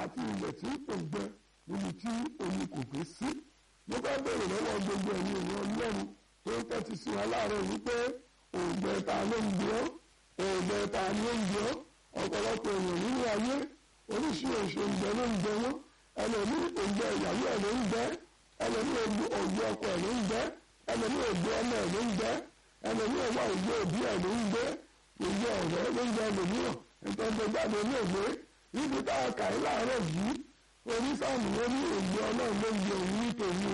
àti ilẹ̀ tí kò gbẹ níbi tí omi kò gbé sí. mo fẹ́ bèrè lọ́wọ́ gbogbo ẹ̀yin èèyàn ọlọ́run tó ń tẹ́tí sí wa láàárọ̀ wípé òògbẹ ta ló ń gbé ọ́ òògbẹ ta ló ń gbé ọ́ ọ̀pọ̀lọpọ̀ èèyàn nínú ayé oríṣiríṣi òògbẹ ló ń gbẹ wọ́n ẹlòmí òògbẹ ìyàwó ẹ̀ ló ń gbẹ ẹlòmí òògbẹ ọkọ ẹ̀ ló ń gbẹ ẹlòmí òògbẹ ọmọ ẹ̀ ló ń gbẹ ẹlòmí ọwọ́ òògbẹ òbí ẹ̀ ló ń gbẹ òògbẹ ọ̀rẹ́ ló ń gbẹ ẹlòmíràn ìtọ́jú jáde ní òwe níbi tá a kà í láàárọ̀ yìí onísàmù ló ní òògbẹ ọlọ́run ló ń gbẹ òun nítorí